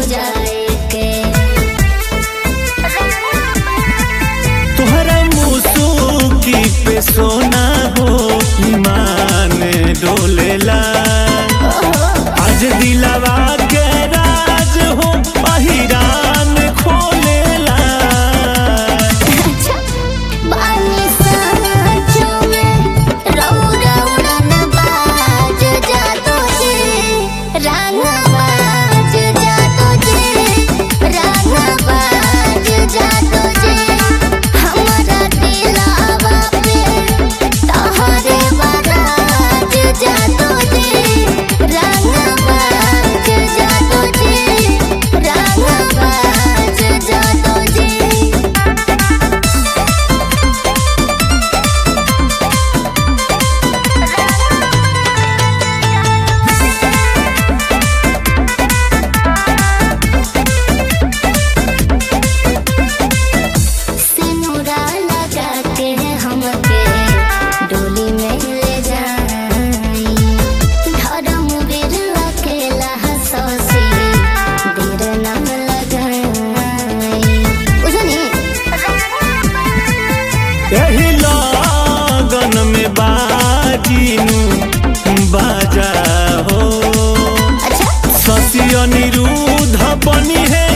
जाए के तोहरा मुसुकी पे सोना हो ईमान डोलेला आज दिलवा के राज हो पहिरान खोलेला बानी साँचों में रऊ रउड़न बाज जातो जे रंग बाज जातो जे रंग बाज जातो जे हमरा दिलवा पे तोहरे बराज जातो जे रंग बाज जातो जे रंग बाज जातो जे सिनुरा लगा के हमके डोली में ले जाई धर्म वीर अकेला हंसी देर न लगाई बुझनी एही लगन में बाजीनु बाजा हो अच्छा शशि अनिरुद्ध बनी है